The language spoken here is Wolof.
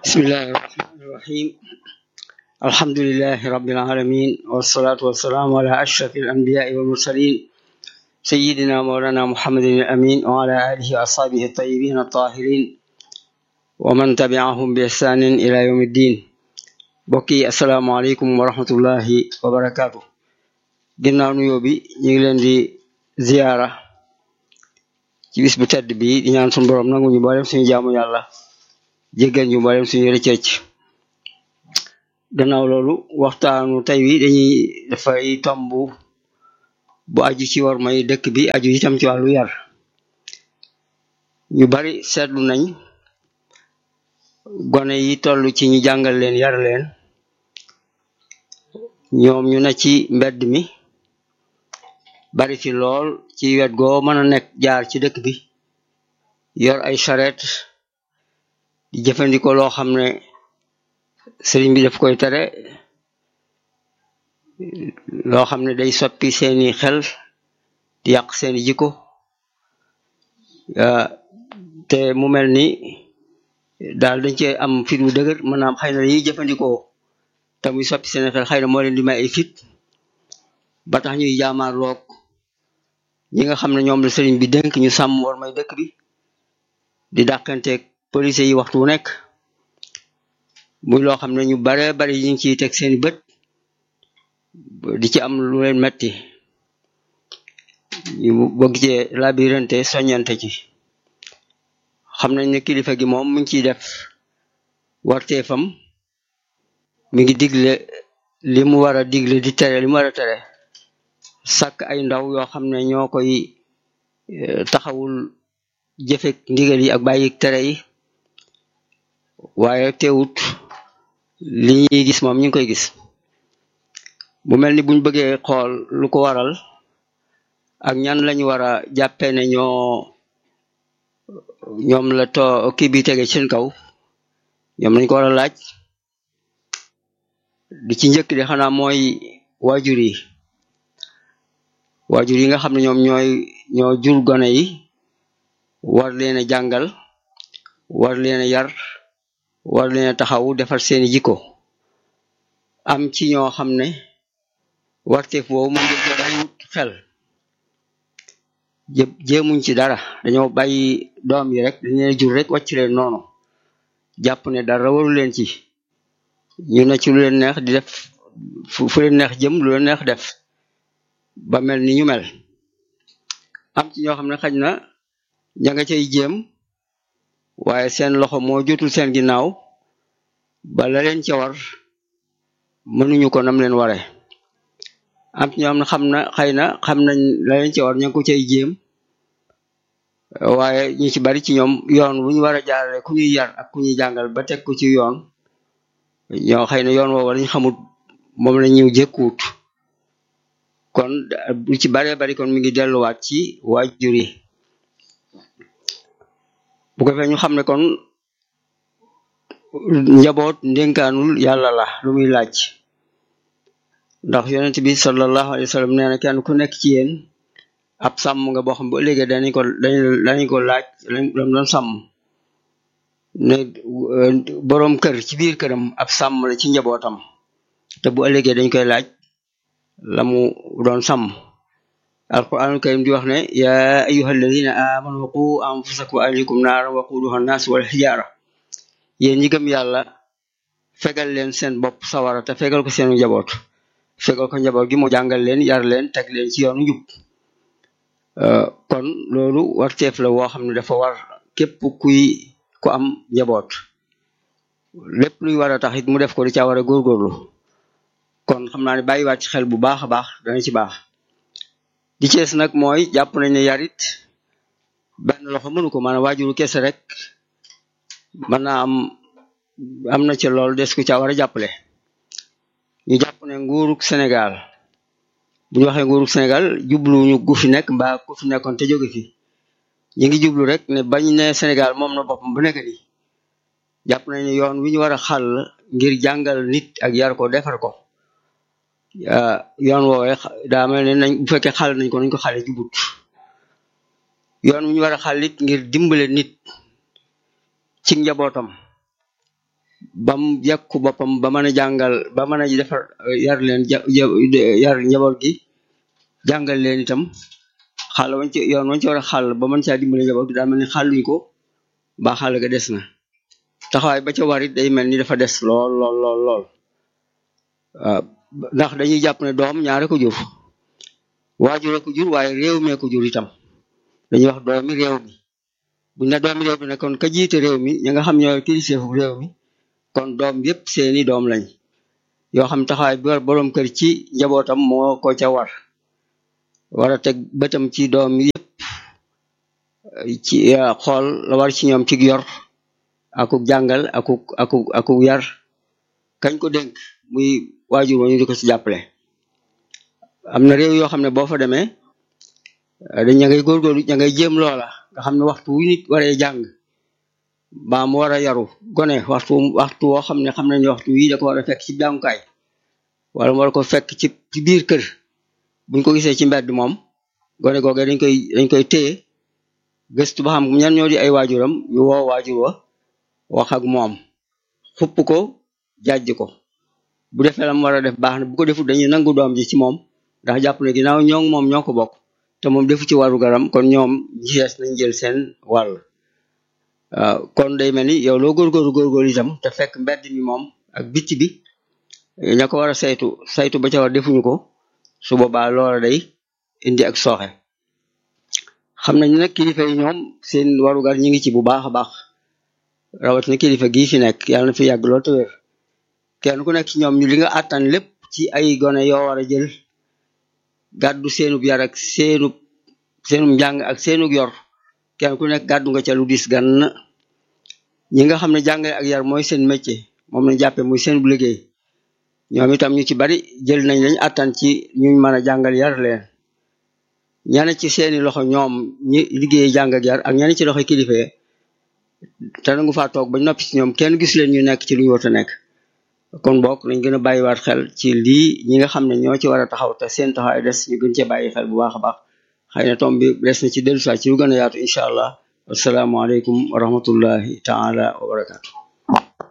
بسم الله الرحمن الرحيم الحمد لله رب العالمين والصلاة والسلام على أشرف الأنبياء والمرسلين سيدنا مولانا محمد الأمين وعلى آله وأصحابه الطيبين الطاهرين ومن تبعهم بإحسان إلى يوم الدين بقي السلام عليكم ورحمة الله وبركاته ginnaaw nuyoo bi ñu ngi leen di ziyaara ci bis bu tedd bi di ñaan suñu borom nangu ñu mboolem suñu jaamu yàlla jéggal ñu mboolem suñu rëcc gannaaw loolu waxtaanu tey wi dañuy dafay tomb bu aju ci war may dëkk bi aju itam ci wàllu yar ñu bari seetlu nañ gone yi toll ci ñu jàngal leen yar leen ñoom ñu ne ci mbedd mi bari fi lool ci wet goo mën a nekk jaar ci dëkk bi yor ay charrette di jëfandikoo loo xam ne sëriñ bi daf koy tere loo xam ne day soppi seeni xel di yàq seeni jikko te mu mel ni daal dañ cee am fit wu dëgër maanaam xëy na dañuy jëfandikoo te muy soppi seeni xel xëy na moo leen di may ay fit ba tax ñuy jaamaar loog ñi nga xam ne ñoom la sëriñ bi dénk ñu sàmm war may dëkk bi di dàqanteeg police yi waxtu wu nekk muy loo xam ne ñu bare bari ñu ngi ciy teg seeni bët di ci am lu leen metti ñu bëgg cee labirante soññante ci xam nañ ne kilifa gi moom mi ngi ciy def warteefam mi ngi digle li mu war a digle di tere li mu war a tere sàkk ay ndaw yoo xam ne ñoo koy taxawul jëfek ndigal yi ak bàyyi tere yi waaye teewut li ñuy gis moom ñu ngi koy gis bu mel ni buñ bëggee xool lu ko waral ak ñan lañu war a jàppee ne ñoo ñoom la to kii bi tege seen kaw ñoom lañ ko war a laaj di ci njëkk di xanaa mooy waajur yi waajur yi nga xam ne ñoom ñooy ñoo jur gone yi war leen a jàngal war leen a yar war leen a taxaw defar seeni jikko am ci ñoo xam ne warteef boobu moom dañ ko bàyyiwut xel jë jéemuñ ci dara dañoo bàyyi doom yi rek dañ leen jur rek wàcc leen noonu jàpp ne dara waru leen ci ñu ne ci lu leen neex di def fu leen neex jëm lu leen neex def ba mel ni ñu mel am ci ñoo xam ne xaj na ña nga cay jéem waaye seen loxo moo jotul seen ginnaaw ba la leen ca war mënuñu ko nam leen ware am ci ñoo xam ne xam na xëy na xam nañ la leen ca war ña ngi ko cay jéem waaye ñu ci bari ci ñoom yoon wu ñu war a jaarale ku ñuy yar ak ku ñuy jàngal ba teg ko ci yoon ñoo xëy na yoon woowu lañ xamut moom la ñu jëkkuut kon lu ci baree bari kon mi ngi delluwaat ci waajur yi bu ko fee ñu xam ne kon njaboot ndénkaanul yàlla la lu muy laaj ndax yonent bi sallallahu alayhi wa sallam nee na kenn ku nekk ci yéen ab sàmm nga boo xam bu ëllëgee danañ ko danañ ko laaj lam doon sàmm ne boroom kër ci biir këram ab sàmm la ci njabootam te bu ëllëgee dañ koy laaj la mu doon sàmm alquranul karim di wax ne ya ayuha alladina amanu qu anfusakum wa ahlikum naara waquduha annaas wal xijaara yéen ñi gëm yàlla fegal leen seen bopp sawara te fegal ko seenu njaboot fegal ko njaboot gi mu jàngal leen yar leen teg leen ci yoonu njub kon loolu warteef la woo xam ne dafa war képp kuy ku am njaboot lépp luy war a tax it mu def ko di caa war a góorgóorlu kon xam naa ne bàyyiwaat ci xel bu baax a baax dana ci baax di cees nag mooy jàpp nañ ne yarit benn loxo mënu ko maanaam waajuru kese rek mën naa am am na ci loolu des ku caa war a jàppale ñu jàpp ne nguurug Sénégal bu ñu waxee nguurug Sénégal jubluñu gu fi nekk mbaa ku fi nekkoon te jóge fi ñu ngi jublu rek ne bañ ne Sénégal moom na boppam bu nekk ni jàpp nañ ne yoon wi ñu war a xàll ngir jàngal nit ak yar ko defar ko yoon woowee daa mel ne nañ bu fekkee xàll nañ ko nañ ko xale jubut yoon wi ñu war a xàll it ngir dimbale nit ci njabootam bam yekku boppam ba mën a jàngal ba mën a defar yar leen yar njaboot gi jàngal leen itam xàll wañ ci yoon wañ ci war a xàll ba mën caa dimbale njaboot gi daa mel ni xàlluñ ko ba xàll ga des na taxawaay ba ca war it day mel ni dafa des lool lool lool lool waaw ndax dañuy jàpp ne doom ñaare ko jur waajur ko jur waaye réew mee ko jur itam dañuy wax doomi réew mi buñ ne doomi réew mi ne kon ka jiite réew mi ñi nga xam ñooy kiliseefu réew mi kon doom yépp seeni doom lañ yoo xam taxawaay bi war boroom kër ci njabootam moo ko ca war war a teg bëtam ci doom yépp ci xool la war ci ñoom ci yor akuk jàngal akuk akuk akuk yar kañ ko dénk muy waajur wa ñu di ko ci jàppale am na réew yoo xam ne boo fa demee dañ ña ngay góorgóorlu ña ngay jéem loola nga xam ne waxtu wu nit waree jàng baa mu war a yaru gone waxtu waxtu woo xam ne xam nañ waxtu wii da ko war a fekk ci jàngukaay wala mu war ko fekk ci ci biir kër buñ ko gisee ci mbedd moom gone googee dañ koy dañ koy téye gëstu ba xam ñan ñoo di ay waajuram ñu woo waajur wa wax ak moom xupp ko jàjj ko bu defee la mu war a def baax na bu ko defut dañuy nangu doom ji ci moom ndax jàpp ne ginnaaw ñoo moom ñoo ko bokk te moom defu ci waru garam kon ñoom jees nañ jël seen wàll waaw kon day mel ni yow loo góorgóorlu góorgóorlu itam te fekk mbedd mi moom ak bitti bi ña ko war a saytu saytu ba ca war defuñu ko su boobaa loola day indi ak sooxe xam nañ nag kilifa yi ñoom seen warugar ñi ngi ci bu baax a baax rawatina kilifa gii fi nekk yàlla na fi yàgg lool te wér kenn ku nekk ci ñoom ñu li nga àttan lépp ci ay gone yoo war a jël gàddu seenub yar ak seenub seenub njàng ak seenub yor kenn ku nekk gàddu nga ca lu dis gan ñi nga xam ne jàngale ak yar mooy seen métier moom lañ jàppe muy seen bu liggéey ñoom itam ñu ci bari jël nañ lañ àttan ci ñu mën a jàngal yar leen ñane ci seeni loxo ñoom ñi liggéey jàng ak yar ak ñane ci loxo kilifa te nangu faa toog ba noppi ci ñoom kenn gis leen ñu nekk ci lu ñu war a nekk kon bokk nañ gën a bàyyiwaat xel ci lii ñi nga xam ne ñoo ci war a taxaw te seen taxawaay des ñu gën cee bàyyi xel bu baax a baax xëy na tom bi des na ci dellusiwaat ci lu gën a yaatu incha allah asalaamaaleykum wa rahmatullahi taala wa barakaatu